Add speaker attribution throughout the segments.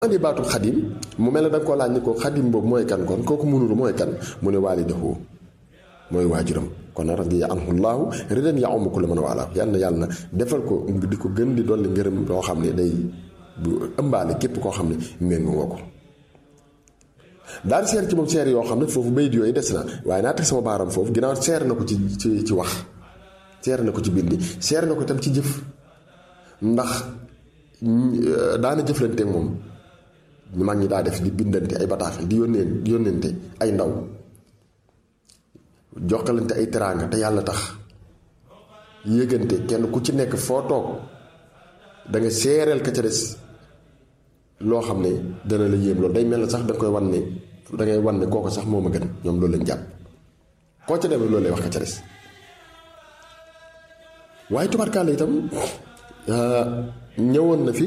Speaker 1: andi baatu xadim mu mel ne da nga koo laaj ni ko xadim boobu mooy kan kon kooku munuru mooy kan mu ne waalidahu mooy waajuram kon radiya anhu llaahu ridan ya umu kulla man waalaa yàlla na yàlla defal ko di ko gën di dolli ngërëm loo xam ne day bu ëmbaale képp koo xam ne méngoo nga ko daal seer ci moom seer yoo xam ne foofu bayit yooyu des na waaye naa teg sama baaram foofu ginnaaw seer na ko ci ci ci wax seer na ko ci bindi seer na ko tam ci jëf ndax daana jëflante moom ñu mag ñi daa def di bindante ay bataaxal di yónnee di yónnente ay ndaw jokkalante ay teraanga te yàlla tax yëgante kenn ku ci nekk foo toog da nga seereel ka ca des loo xam ne dana la yéem loolu day mel na sax da nga koy wan ne da ngay wan ne kooku sax moo ma gën ñoom loolu lañ jàpp koo ca demee loolu lay wax ka ca des waaye tubarkaale itam ñëwoon na fi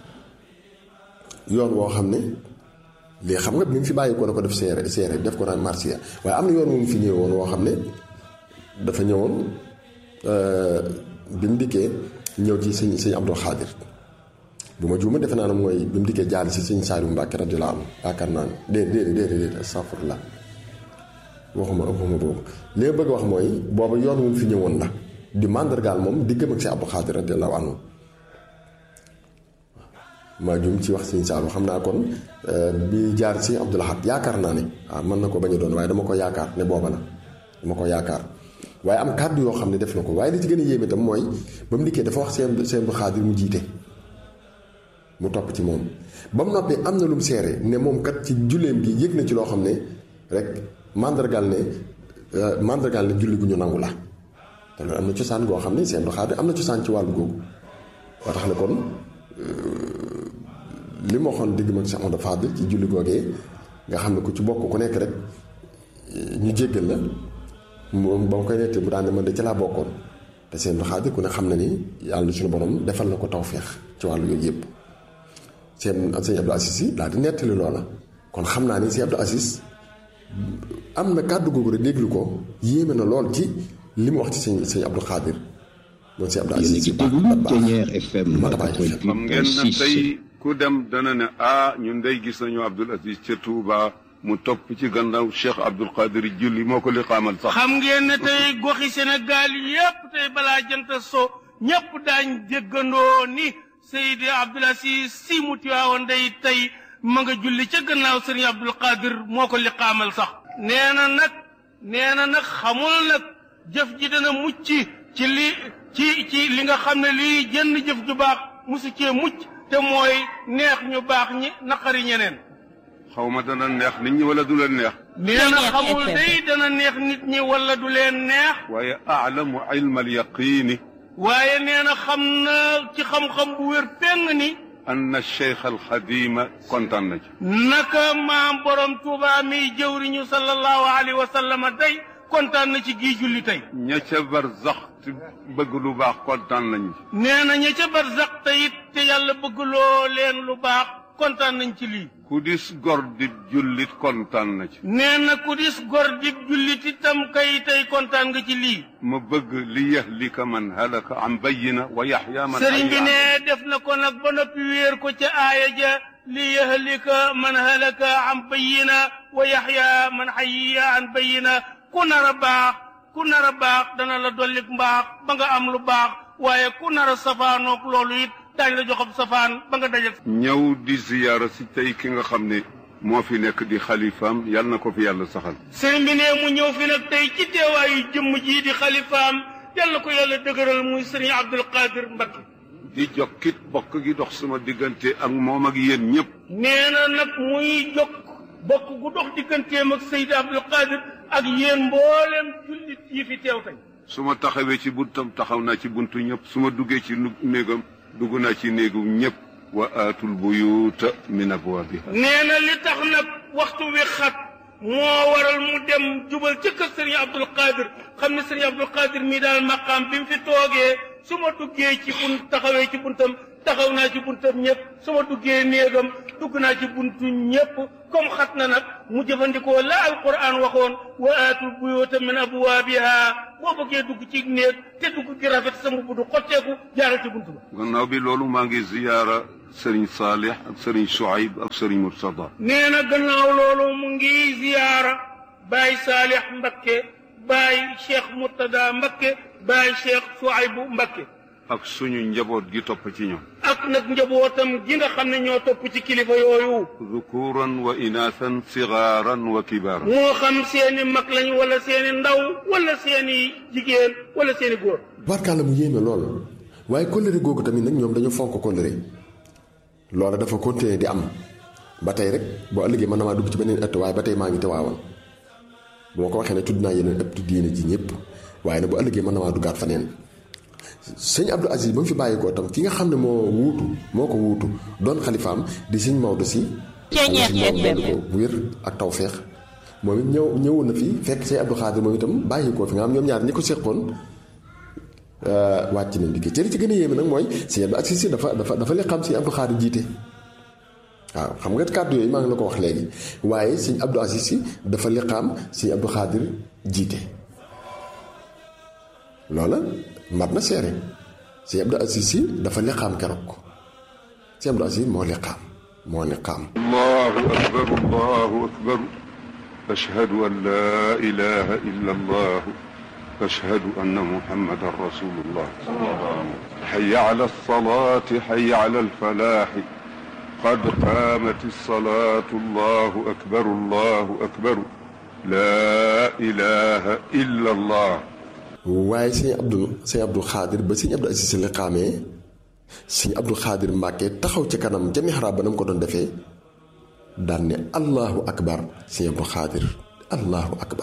Speaker 1: yoon woo xam ne lii xam nga bi mu fi bàyyi ko na ko def seere seere def ko naan marsiya waaye am na yoon moom fi ñëwoon woo xam ne dafa ñëwoon bi mu dikkee ñëw ci sëñ sëñ Abdul Xaadir bu ma juuma defe naa ne mooy bi mu dikkee jaar si sëñ Saaliu Mbàkke radiyallaahu anhu yaakaar naa ne déedéet déedéet déedéet astafurlah waxuma waxuma boobu li nga bëgg wax mooy booba yoon moom fi ñëwoon la di màndargaal moom diggam ak si Abdul Xaadir radiyallaahu anhu maa jum ci wax sëñ Saalu xam naa kon bi jaar si Abdul Ahad yaakaar naa ne waaw mën na ko bañ a doon waaye dama ko yaakaar ne booba la dama ko yaakaar waaye am kàddu yoo xam ne def na ko waaye li ci gën a yéeme itam mooy ba mu dikkee dafa wax seen seen bu xaadir mu jiite mu topp ci moom ba mu noppee am na lu mu seere ne moom kat ci julleem gi yëg na ci loo xam ne rek mandargal ne mandargal ne julli gu ñu nangu la te loolu am na cosaan goo xam ne seen bu xaadir am na cosaan ci wàllu googu waa tax ne kon li ma waxoon digg mag Cheikh Amadou Fadil ci julli googee nga xam ne ku ci bokk ku nekk rek ñu jéggal la moom ba ma koy nettee mu daan ne man de ci laa bokkoon te seen xaadir ku ne xam na ni yàlla suñu borom defal na ko tawféex ci wàllu yooyu yëpp seen sëñ Abdou Aziz yi daal di nettali loola kon xam naa ni sëñ Abdou Aziz am na kàddu googu rek déglu ko yéeme na lool ci li mu wax ci sëñ sëñ Abdou Xaadir moom sëñ Abdou Aziz
Speaker 2: ci déglu Ténière FM
Speaker 3: xam ngeen ne tey ku dem dana ne ah ñun day gis nañu Abdoul Aziz ca Touba mu topp ci gannaaw Cheikh Abdoul Qadir julli moo ko li xaamal sax.
Speaker 4: xam ngeen ne tey goxi Sénégal yépp tey balaa jant so ñépp daañ déggandoo ni Seydi Abdoul Aziz si mu tiwaawoon day tey ma nga julli ca gannaaw Serigne Abdoul Qadir moo ko li xaamal sax. nee na nag nee na nag xamul nag jëf ji dana mucc ci li ci ci li nga xam ne lii jënn jëf ju baax musu cee mucc. te mooy neex ñu baax ñi naqari ñeneen.
Speaker 3: xaw ma dana neex nit ñi wala du leen neex.
Speaker 4: nee na xamul day dana neex nit ñi wala du leen neex.
Speaker 3: waaye aalamu ilma alyaqiini.
Speaker 4: waaye nee na xam na ci xam-xam bu wér peng ni.
Speaker 3: anna cheikh alxadima kontaan na ci.
Speaker 4: naka maam borom Tuuba mi jëwriñu sallallahu alayhi wa sallam day kontaan na ci gii julli tey.
Speaker 3: ña ca barzax te bëgg lu baax kontaan nañu ci.
Speaker 4: nee na ña ca barzax te it te yàlla bëgg loo leen lu baax kontaan nañ ci lii.
Speaker 3: ku dis gor di jullit kontaan na ci.
Speaker 4: nee na ku dis gor di jullit itam kay tey kontaan nga ci lii.
Speaker 3: ma bëgg li yahlika man halaka an bayyina wa yaxya man
Speaker 4: sëriñ bi ne def na ko nag ba noppi wéer ko ca aaya ja li yahlika man halaka an bayyina wa yaxya man xayya an bayyina ku nar a baax ku nar a baax dana la dollik mbaax ba nga am lu baax waaye ku nar a safaanoog loolu it daañu la joxam safaan ba nga dajal.
Speaker 3: ñëw di ziyaara si tey ki nga xam ne moo fi nekk di xalifaam yal na ko fi yàlla saxal.
Speaker 4: sëriñ bi ne mu ñëw fi nag tey ci teewaayu jëmm jii di xalifaam yal na ko yàlla dëgëral muy sëriñ Abdul Qadir Mbakke.
Speaker 3: di jokkit bokk gi dox sama diggante ak moom ak yéen ñëpp.
Speaker 4: nee na nag muy jokk bokk gu dox digganteem ak Seydi Abdul Qadir ak yéen mboolem jullit yi fi teew tey.
Speaker 3: su ma taxawee ci buntam taxaw naa ci buntu ñëpp su ma duggee ci néegam dugg naa ci néegu ñëpp wa aatul buyuuta min abwaabiha
Speaker 4: nee na li tax nag waxtu wi xat moo waral mu dem jubal ca kër sëriñ Abdul Qadir xam ne sëriñ Abdul Qadir mii daal maqaam bi mu fi toogee su ma duggee ci bunt taxawee ci buntam taxaw naa ci buntam ñëpp su ma duggee néegam dugg naa ci buntu ñëpp comme xat na nag mu jëfandikoo la alquran waxoon wa aatul buyuuta min abwaabiha boo bëggee dugg ci néeg te dugg gi rafet sa mbubb du xotteeku jaaral ci buntu ba
Speaker 3: gannaaw bi loolu maa ngi ziyaara sëriñ Saalix ak sëriñ Suayb ak sëriñ Murtada
Speaker 4: nee na gannaaw loolu mu ngi ziyaara baay Saalix Mbakke baay Cheikh Murtada Mbakke baay Cheikh Suaybu Mbakke
Speaker 3: ak suñu njaboot gi topp ci ñoom
Speaker 4: ak nag njabootam gi nga xam ne ñoo topp ci kilifa yooyu
Speaker 3: dhukuran wa inaasan sigaaran wa kibaaran
Speaker 4: moo xam seeni mag lañ wala seeni ndaw wala seeni jigéen wala seeni góor
Speaker 1: barkaala mu yéeme lool waaye kóllëre googu tamit nag ñoom dañu fonk kóllëre loola dafa continuer di am ba tey rek boo ëllëgee mën na maa dugg ci beneen ëtt waaye ba tey maa ngi tewaawoon bu ma ko waxee ne tudd naa yeneen ëpp diine ji ñëpp waaye nag bu ëllëgee mën na maa duggaat faneen sëñ Abdou Aziz ba mu fi bàyyi ko tam ki nga xam ne moo wuutu moo ko wuutu doon xalifaam di sëñ Maodo si
Speaker 2: Ceeñeex FM
Speaker 1: ko bu wér ak tawféex moom it ñëw ñëwoon na fi fekk sëñ Abdou Xaadir moom itam bàyyi ko fi nga xam ñoom ñaar ñi ko séqoon wàcc nañ liggéey ci li ci gën a yéeme nag mooy sëñ Abdou Aziz si dafa dafa dafa li xam sëñ Abdou Xaadir jiite waaw xam nga kàddu yooyu maa ngi la ko wax léegi waaye sëñ Abdou Aziz si dafa liqaam sëñ Abdou Xaadir jiite loola mat na seere sëñ Abdou Aziz si dafa liqaam keroog sëñ Abdou Aziz moo liqaam moo liqaam
Speaker 3: allahu akbar allahu akbar ashhadu an laa ilaha illa allah ashhadu anna muhammadan rasulullah hayya ala alsalati hayya ala alfalahi قد قامت الصلاة الله أكبر الله أكبر لا إله إلا الله
Speaker 1: waaye sëñ Abdou sëñ Abdou Xaadir ba sëñ Abdou Aziz si liqaamee sëñ Abdou Xaadir Mbàkke taxaw ca kanam ca mihraab ba na mu ko doon defee daan ne allahu akbar sëñ Abdou Xaadir allahu akbar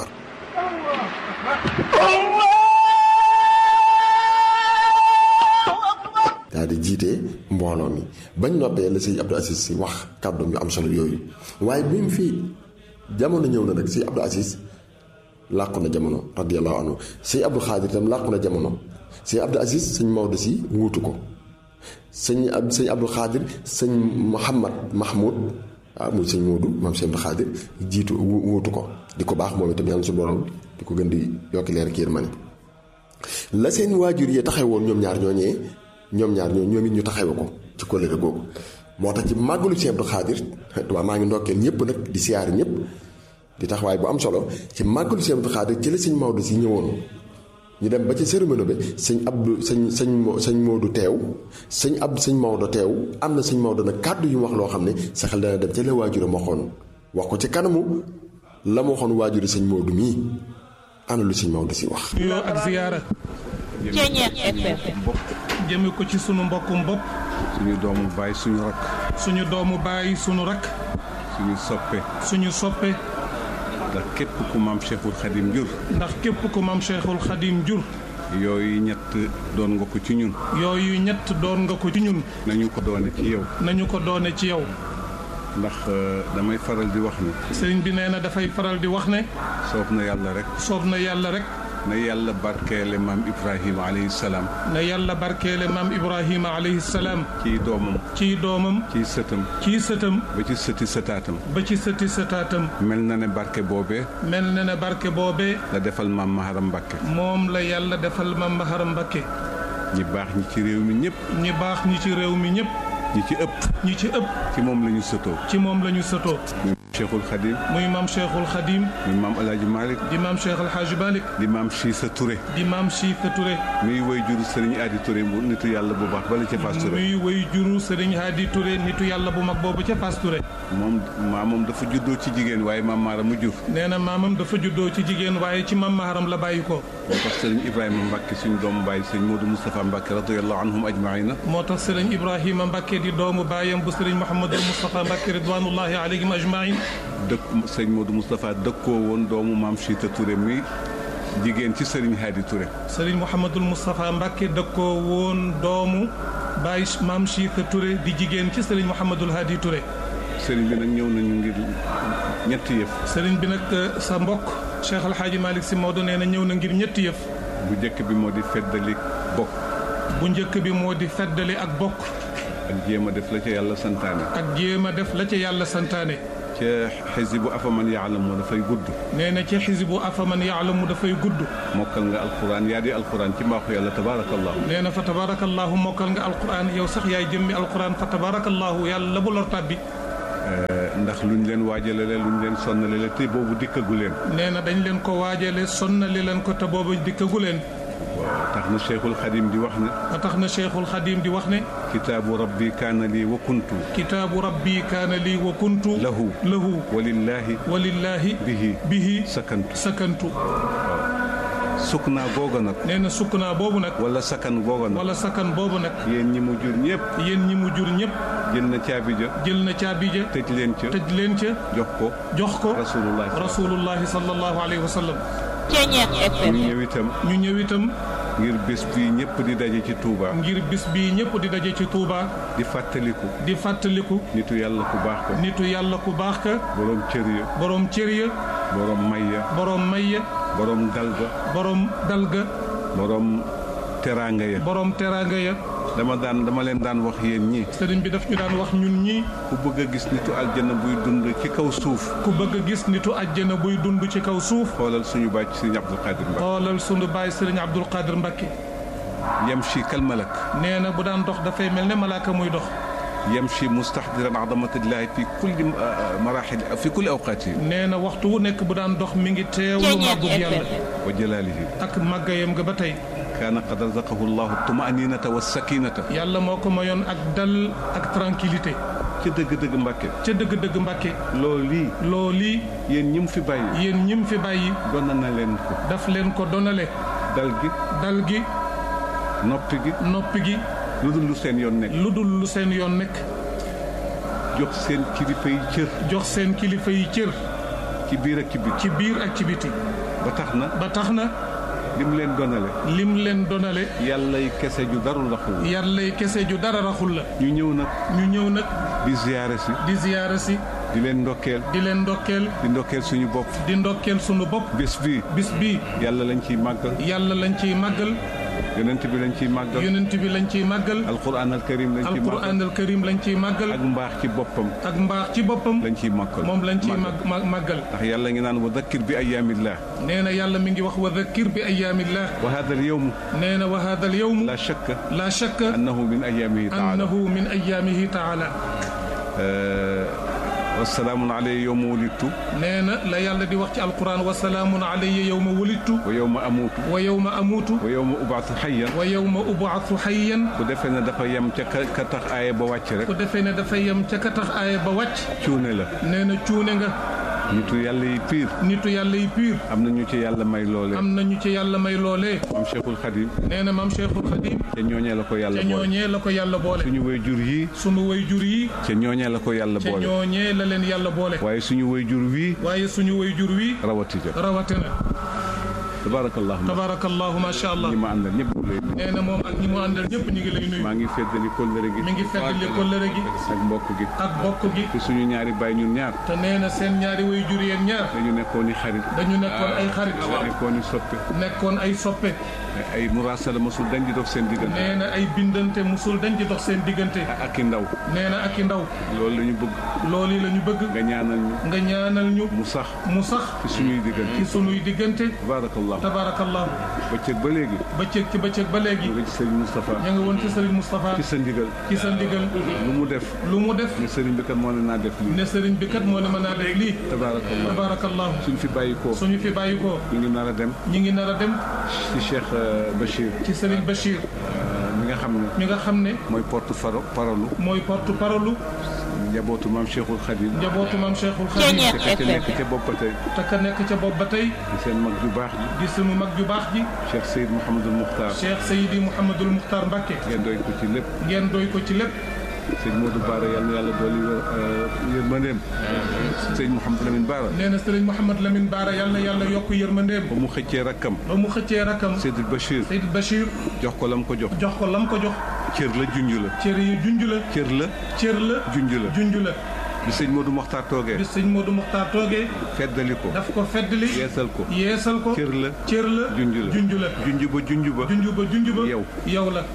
Speaker 1: daal di jiite mbooloo mi bañ noppee la sëñ Abdou Aziz si wax kàddoom yu am solo yooyu waaye bi mu fi jamono ñëw na nag sëñ Abdou Aziz làqu na jamono radiyallahu anhu sëñ Abdou Xaadir itam làqu na jamono sëñ Abdou Aziz sëñ Maodo si wuutu ko sëñ ab sëñ Abdou Xaadir sëñ Mouhamad Mahmoud ah muy sëñ Moodu moom sëñ Abdou Xaadir jiitu wuutu ko di ko baax moom itam yàlla su borom di ko gën di yokki leer ak yërmande la seen waajur yi taxawoon ñoom ñaar ñooñee ñoom ñaar ñoo ñoom it ñu taxawe ko ci kóllëre googu moo tax ci màggalu sëñ Abdou Xaadir waaw maa ngi ndokkeel ñëpp nag di siyaari ñëpp di taxawaay bu am solo ci màggalu sëñ Abdou Xaadir ci la sëñ Maodo si ñëwoon ñu dem ba ci cérémonie bi sëñ Abdou sëñ sëñ sëñ Maodo teew sëñ Abdou sëñ Maodo teew am na sëñ Maodo nag kàddu yu mu wax loo xam ne sa xel dana dem ca la waajuram waxoon wax ko ci kanamu la ma waxoon waajuru sëñ Maodo mii ana lu sëñ Maodo si wax.
Speaker 5: nuyoo ak ziyaara
Speaker 2: Ceeñeex FM
Speaker 5: jëme ko ci sunu mbokkum bopp
Speaker 6: suñu doomu baay suñu rakk
Speaker 5: suñu doomu baay sunu rakk
Speaker 6: suñu soppe
Speaker 5: suñu soppe
Speaker 6: ndax képp ku maam Cheikhul Khadim jur
Speaker 5: ndax képp ku maam Cheikhul Khadim jur
Speaker 6: yooyu ñett doon nga ko ci ñun
Speaker 5: yooyu ñett doon nga ko ci ñun
Speaker 6: nañu ko doone ci yow
Speaker 5: nañu ko doone ci yow
Speaker 6: ndax euh, damay faral di wax ni
Speaker 5: sëriñ bi nee na dafay faral di wax ne
Speaker 6: soob na yàlla rek
Speaker 5: soob na yàlla rek
Speaker 6: na yàlla barkeele maam Ibrahima alayhi salaam
Speaker 5: na yàlla barkeele maam Ibrahima alayhi salaam
Speaker 6: ciy doomam
Speaker 5: ciy doomam
Speaker 6: ciy sëtam
Speaker 5: ciy sëtam
Speaker 6: ba ci sëti sëtaatam
Speaker 5: ba ci sëti sëtaatam
Speaker 6: mel na ne barke boobee
Speaker 5: mel na ne barke boobee
Speaker 6: la defal maam Maharam Mbàkke
Speaker 5: moom la yàlla defal maam Maharam Mbakke
Speaker 6: ñi baax ñi ci réew mi ñëpp
Speaker 5: ñi baax ñi ci réew mi ñëpp
Speaker 6: ñi ci ëpp
Speaker 5: ñi ci ëpp
Speaker 6: ci moom la ñu sëtoo
Speaker 5: ci moom la ñu sëtoo
Speaker 6: muy Cheikhul Khadim
Speaker 5: muy maam Cheikhul Khadim
Speaker 6: muy maam El Hadj Malick
Speaker 5: di maam Cheikh El Hadj Malick
Speaker 6: di maam Chissa Touré
Speaker 5: di maam Chita Touré
Speaker 6: muy woy juru Serigne Adi Touré bu nitu yàlla bu baax bala ca Fass Touré
Speaker 5: muy way juru Serigne Hadi Touré nitu yàlla bu mag boobu ca Fass Touré
Speaker 6: moom maamam dafa juddoo ci jigéen waaye maam Maara mu jur
Speaker 5: nee na maamam dafa juddoo ci jigéen waaye ci maam Maharam la bàyyi ko
Speaker 6: moo tax Serigne Ibrahima Mbacke suñu doomu baay Serigne Modou Moustapha Mbacke radiyallahu anhum ajmaina
Speaker 5: moo tax Serigne Ibrahima Mbakke di doomu baayam bu Serigne Mouhamadul Moustapha Mbakke ridwanullahi alayhim ajmain
Speaker 6: dëkk Serigne Modou Moustapha dëkkoo woon doomu maam Chita Touré mi jigéen ci Serigne Hadi Touré
Speaker 5: Serigne Mouhamadul Moustapha Mbakke dëkkoo woon doomu baay maam Chita Touré di jigéen ci Serigne Mouhamadul Hadi Touré
Speaker 6: Serigne bi nag ñëw nañu ngir ñetti yëf
Speaker 5: Serigne bi nag sa mbokk Cheikh El Hadj Malick si Maodo nee na ñëw na ngir ñetti yëf
Speaker 6: bu njëkk bi moo di feddali bokk
Speaker 5: bu njëkk bi moo di feddali ak bokk
Speaker 6: ak jéem a def la ca yàlla santaane
Speaker 5: ak jéem a def la ca yàlla santaane
Speaker 6: ca xisibu afaman yaalamu dafay gudd
Speaker 5: nee na ci xisibu afaman yaalamu dafay gudd
Speaker 6: mokkal nga alquran yaa di alquran ci mbaaxu yàlla tabaarakallahu
Speaker 5: nee na fa tabarakallahu mokkal nga alquran yow sax yaay jëmmi alquran fa tabarakallahu yàlla bu lor tàbbi
Speaker 6: ndax luñ leen waajale la luñ leen sonnale la te boobu dikkagu leen
Speaker 5: nee na dañ leen ko waajale sonnali leen ko te booba dikkagu leen
Speaker 6: waaw tax na cheikhul xadim di wax ne
Speaker 5: ba tax na cheikhul xadim di wax ne
Speaker 6: kitaabu rabbi kaana lii wa kuntu
Speaker 5: kitaabu rabbi kaana lii wa kuntu
Speaker 6: lahu
Speaker 5: lahu
Speaker 6: walillahi
Speaker 5: walillahi
Speaker 6: bihi
Speaker 5: bihi
Speaker 6: sakantu
Speaker 5: sakantu
Speaker 6: sukk naa googa nag
Speaker 5: nee na sukk naa boobu nag
Speaker 6: wala sakan googa nag
Speaker 5: wala sakan boobu nag
Speaker 6: yéen ñi mu jur ñëpp
Speaker 5: yéen ñi mu jur ñëpp
Speaker 6: jël na caabi ja
Speaker 5: jël na caabi ja
Speaker 6: tëj leen ca
Speaker 5: tëj leen ca
Speaker 6: jox ko
Speaker 5: jox ko
Speaker 6: rasulullah
Speaker 5: rasulullahi sallallahu alayhi wa sallam
Speaker 2: Ceñeex
Speaker 6: ñu
Speaker 2: FM
Speaker 6: ñëw itam
Speaker 5: ñu ñëw itam
Speaker 6: ngir bés bi ñëpp di daje ci Touba
Speaker 5: ngir bis bi ñëpp di daje ci Touba
Speaker 6: di fàttaliku
Speaker 5: di fàttaliku
Speaker 6: nitu yàlla ku baax ko
Speaker 5: nitu yàlla ku baax ka
Speaker 6: boroom cër ya
Speaker 5: borom cër ya
Speaker 6: boroom may ya
Speaker 5: borom may ya
Speaker 6: boroom dal ga
Speaker 5: borom dalga
Speaker 6: boroom teraanga ya
Speaker 5: borom teraanga ya
Speaker 6: dama daan dama leen daan wax yéen ñi
Speaker 5: sëriñ bi daf ñu daan wax ñun ñi
Speaker 6: ku bëgg a gis nitu aljana buy dund ci kaw suuf
Speaker 5: ku bëgg a gis nitu àjjana buy dund ci kaw suuf
Speaker 6: xoolal suñu bàcc Sëriñ Abdul Qadir Mbacke
Speaker 5: xoolal sunu baay sëriñ Abdul Qadir Mbakke
Speaker 6: yamshi kal malak
Speaker 5: nee na bu daan dox dafay mel ne malaaka muy dox
Speaker 6: yamshi mustahdiran azamatillahi fi kulli marahil fi kulli awqaati
Speaker 5: nee na waxtu wu nekk bu daan dox mi ngi teewlu
Speaker 2: Ceñeex
Speaker 5: màggug yàlla
Speaker 2: FM
Speaker 6: wa jalaalihi
Speaker 5: ak màggayam nga ba tey
Speaker 6: kaana qad razaqahu llahu tumaninata wa sakinata
Speaker 5: yàlla moo ko mayoon ak dal ak tranquillité
Speaker 6: ca dëgg-dëgg Mbàkke
Speaker 5: ca dëgg-dëgg Mbàkke
Speaker 6: loolu lii
Speaker 5: loolii
Speaker 6: yéen ñi mu fi bàyyi
Speaker 5: yéen ñim fi bàyyi
Speaker 6: doon na leen ko
Speaker 5: daf leen ko donale
Speaker 6: dal gi
Speaker 5: dal gi
Speaker 6: noppi gi
Speaker 5: noppi gi
Speaker 6: lu dul lu seen yoon nekk
Speaker 5: lu dul lu seen yoon nekk
Speaker 6: jox seen kilifa yi cër
Speaker 5: jox seen kilifa yi cër
Speaker 6: ci biir ak ci biir
Speaker 5: ci biir ak ci biti
Speaker 6: ba tax na
Speaker 5: ba tax na
Speaker 6: lim leen donale
Speaker 5: lim leen donale
Speaker 6: yàlla yi kese ju darul raxul
Speaker 5: yàlla kese ju dara raxul la
Speaker 6: ñu ñëw nag
Speaker 5: ñu ñëw nag
Speaker 6: di ziyaare si
Speaker 5: di ziyaara si
Speaker 6: di leen ndokkeel
Speaker 5: di leen ndokkeel
Speaker 6: di ndokkeel suñu bopp
Speaker 5: di ndokkeel sunu bopp
Speaker 6: bés bii
Speaker 5: bis bii
Speaker 6: yàlla lañ ciy màggal
Speaker 5: yàlla lañ ciy màggal
Speaker 6: yonent bi lañ ciy màggal
Speaker 5: yonent bi lañ ciy màggal
Speaker 6: alquran al karim lañ ciy màggal
Speaker 5: alquran al karim lañ ciy màggal
Speaker 6: ak mbaax ci boppam
Speaker 5: ak mbaax ci boppam
Speaker 6: lañ ciy màggal
Speaker 5: moom lañ ciy mag mag màggal
Speaker 6: ndax yàlla ngi naan wa dakkir bi ayaamillah
Speaker 5: nee na yàlla mi ngi wax wa dhakkir bi ayaamillah
Speaker 6: wa hada al yawm
Speaker 5: nee na wa hada al yawm
Speaker 6: la shakka
Speaker 5: la shakka
Speaker 6: annahu min ayaamihi taala
Speaker 5: annahu min ayaamihi taala
Speaker 6: wasalaamun alayya yowma wulidtu
Speaker 5: nee na la yàlla di wax ci alquran wa salaamun alayya yowma wulidtu
Speaker 6: wa yowma amuutu
Speaker 5: wa yowma amuutu
Speaker 6: wa yowma ubaatu xayyan
Speaker 5: wa yowma ubaatu xayyan
Speaker 6: ku defee ne dafa yem ca ka ka tax aaya ba wàcc rek
Speaker 5: ku defee ne dafa yem ca ka tax aaya ba wàcc
Speaker 6: cuune la
Speaker 5: nee na cuune nga
Speaker 6: nitu yàlla yi piir
Speaker 5: nitu yàlla yi piir
Speaker 6: am na ñu ci yàlla may loole
Speaker 5: am nañu ci yàlla may loolee
Speaker 6: am cheikhul xadim
Speaker 5: nee na maam Cheikhul Khadim
Speaker 6: ca ñooñee la ko yàlla
Speaker 5: ca
Speaker 6: boole
Speaker 5: ñooñee la ko yàlla boole
Speaker 6: suñu way jur yii
Speaker 5: sunu way jur yi
Speaker 6: ca ñooñee la ko yàlla
Speaker 5: ca
Speaker 6: boole
Speaker 5: ñooñee la leen yàlla boole
Speaker 6: waaye suñu way jur wii
Speaker 5: waaye suñu way jur wi
Speaker 6: rawati ja
Speaker 5: rawatina
Speaker 6: tabarakallahu
Speaker 5: tabarakallahu macha allah
Speaker 6: ñi ma àndal ñëpp ñu lay nuyu.
Speaker 5: nee na moom ak ñi mu àndal ñëpp ñu ngi lay nuyu
Speaker 6: maa ngi feddali kóllëre gi
Speaker 5: mi ngi feddali kóllëre gi
Speaker 6: ak mbokk gi
Speaker 5: ak bokk gi
Speaker 6: te suñu ñaari baay ñun ñaar
Speaker 5: te nee na seen ñaari way jur yéen ñaar
Speaker 6: dañu nekkoon i xarit
Speaker 5: dañu nekkoon ay xarit
Speaker 6: nekkoon i soppe
Speaker 5: nekkoon ay soppe
Speaker 6: ay muraasala masul dañ di dox seen diggante
Speaker 5: nee na ay bindante musul dañ di dox seen diggante
Speaker 6: ak i ndaw
Speaker 5: nee na ak i ndaw
Speaker 6: loolu la ñu bëgg
Speaker 5: loolu yi la ñu bëgg
Speaker 6: nga ñaanal ñu
Speaker 5: nga ñaanal ñu
Speaker 6: mu sax
Speaker 5: mu sax
Speaker 6: ci suñuy diggante
Speaker 5: ci sunuy diggante
Speaker 6: tabarakallahu
Speaker 5: tabarakallahu
Speaker 6: bëccëg ba léegi
Speaker 5: bëccëg ci bëccëg ba léegi
Speaker 6: nga ci sëriñ Moustapha
Speaker 5: ña nga woon ci sëriñ Moustapha
Speaker 6: ci sa ndigal
Speaker 5: ci sa ndigal
Speaker 6: lu mu def
Speaker 5: lu mu def
Speaker 6: ne sëriñ bi kat moo ne naa def lii
Speaker 5: ne sëriñ bi kat moo ne mën naa def lii
Speaker 6: tabarakallahu
Speaker 5: tabarakallahu
Speaker 6: suñ fi bàyyi ko
Speaker 5: suñu fi bàyyi ko
Speaker 6: ñu ngi nar a dem
Speaker 5: ñi ngi nar a dem
Speaker 6: ci Cheikh euh, Bachir
Speaker 5: ci sëriñ Bachir
Speaker 6: euh, mi nga xam ne
Speaker 5: mi nga xam ne
Speaker 6: mooy porte faro parolu
Speaker 5: mooy porte parole
Speaker 6: njabootu maam Cheikhul Khadim
Speaker 5: njabootu maam Cheikhul Khadim
Speaker 2: Ceeñeer
Speaker 6: te ka ca nekk ca bopp ba tey
Speaker 5: te ka nekk ca bopp ba tey
Speaker 6: di seen mag ju baax ji
Speaker 5: di sunu mag ju baax ji
Speaker 6: Cheikh Seyd Mouhamadul Mukhtar
Speaker 5: Cheikh Seydi Mouhamadul Mukhtar Mbacké
Speaker 6: ngeen doy ko ci lépp
Speaker 5: ngeen doy ko ci lépp
Speaker 6: sëñ Modou Bara yal na yàlla dooli yërmandeem sëñ Mouhamadou Lamine Bara
Speaker 5: nee na sëriñ Mouhamad Lamine Bara yal na yàlla yokk yërmandeem
Speaker 6: ba mu xëccee rakkam
Speaker 5: ba mu xëccee rakam
Speaker 6: Seydil Bachir
Speaker 5: Seydi Bachir
Speaker 6: jox ko lam ko jox
Speaker 5: jox ko lam ko jox
Speaker 6: cër la junj la
Speaker 5: cër yi junj la
Speaker 6: cër la
Speaker 5: cër la
Speaker 6: junj la
Speaker 5: junj la
Speaker 6: bi sëñ Modou Mokhtar toogee
Speaker 5: bi sëñ Modou Mukhtar toogee
Speaker 6: feddali ko
Speaker 5: daf ko feddli
Speaker 6: yeesal ko
Speaker 5: yeesal ko
Speaker 6: cër la
Speaker 5: cër la
Speaker 6: junj la
Speaker 5: junj la
Speaker 6: junj ba junj ba
Speaker 5: junj ba junj ba
Speaker 6: yow.
Speaker 5: yow la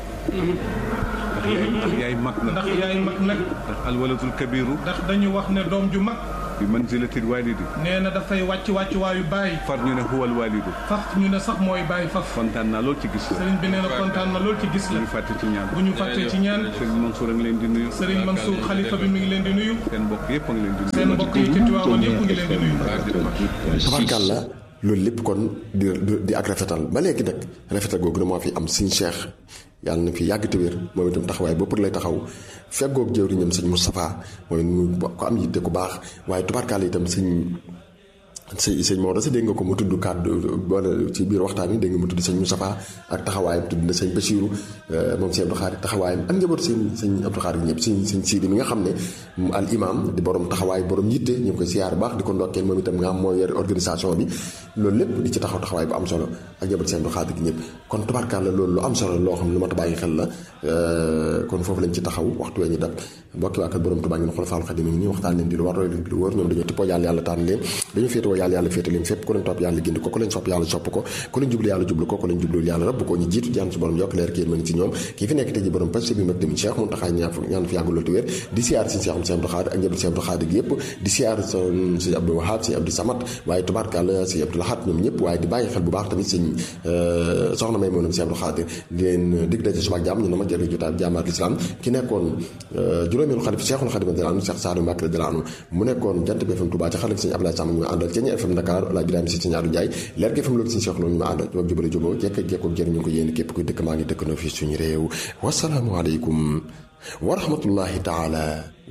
Speaker 6: ndax yaay ndax yaay mag na
Speaker 5: ndax yaay mag nag
Speaker 6: ndax alwalatul kabiru
Speaker 5: ndax dañu wax ne doom ju mag
Speaker 6: bi manzilatil walidi
Speaker 5: nee na dafay wàcc wàcc waayu bàyyi
Speaker 6: far ñu ne huwal walidu
Speaker 5: faf ñu ne sax mooy bàyyi faf
Speaker 6: kontaan naa lool ci gis la
Speaker 5: sëriñ bi nee na kontaan na lool ci gis
Speaker 6: bu
Speaker 5: la
Speaker 6: ñu fàtte ci ñaan
Speaker 5: bu ñu fàttee ci ñaan
Speaker 6: sëriñ Mansour a ngi leen di nuyu
Speaker 5: sëriñ Mansour xalifa bi mi ngi leen di nuyu
Speaker 6: seen mbokk yëpp a ngi leen di nuyu
Speaker 5: seen mbokk yi ci Tiwaawan yëpp ngi leen di nuyu
Speaker 1: tabarkàlla loolu lépp kon di di ak rafetal ba léegi nag rafetal googu ne moo fi am suñ cheikh yàlla na fi yàgg te wér moom itam taxawaay bopp lay taxaw feggoog jëwriñam sëñ Moustapha mooy mu ko am yitte ku baax waaye tubarkàlla itam sëñ sëñ sëñ Maodo sa dégg nga ko mu tudd kàddu boole ci biir waxtaan wi dégg nga mu tudd sëñ Moustapha ak taxawaayam tudd na sëñ Bachirou moom sëñ Abdou Khadre taxawaayam ak njaboot sëñ sëñ Abdou Khadre ñëpp sëñ sëñ Sidi mi nga xam ne al imam di borom taxawaay borom yitte ñu ngi koy siyaar baax di ko ndokkeel moom itam nga xam moo yor organisation bi loolu lépp di ci taxaw taxawaay bu am solo ak njaboot sëñ Abdou Khadre gi ñëpp kon tubarkàlla loolu lu am solo loo xam ne lu mat a bàyyi xel la kon foofu lañ ci taxaw waxtu wee ñu dab mbokki waa kër borom Tuubaa ngeen xool Faalu Xadim nii waxtaan leen di lu war roy lu wóor ñoom dañoo tippoo yàlla yàlla tànn leen dañu féetewoo yàlla yàlla féete leen fépp ku leen topp yàlla gindi ko ku leen sopp yàlla sopp ko ku leen jublu yàlla jublu ko ku leen jublu yàlla rabb ko ñu jiitu jaan su borom yokk leer kéen mën ci ñoom kii fi nekk tey ji borom pasi bi mag tamit Cheikh Mountakha ñaan ñaan fi yàggu loolu te wér di siyaar si Cheikh Abdou Khadre ak njabootu Cheikh Abdou Khadre gi yëpp di siyaar sëñ Abdou Wahab sëñ Abdou Samad waaye tubaarkàlla sëñ Abdou Lahad ñoom ñëpp waaye di bàyyi xel bu baax tamit sëñ soxna may moonam sëñ Abdou Khadre di leen dig daje suba ak jàmm ñu na ma jël jotaay jaamaat l'islam ki nekkoon juróomeelu xalif Cheikhul Khadim radiyallahu anhu Cheikh Sadou Mbacké radiyallahu anhu mu nekkoon jant bi FM Touba ci xalif sëñ Abdoulaye Samb ñu àndal ci FM Dakar Alaaji Ibrahima si sëñ Adou Ndiaye leer gi FM loolu sëñ Cheikh loolu ñu ma àndal moom jubale juboo jekk ak jekkoog jëriñu ko yéen képp kuy dëkk maa ngi dëkk na fii suñu réew wasalaamu aleykum wa rahmatullahi taala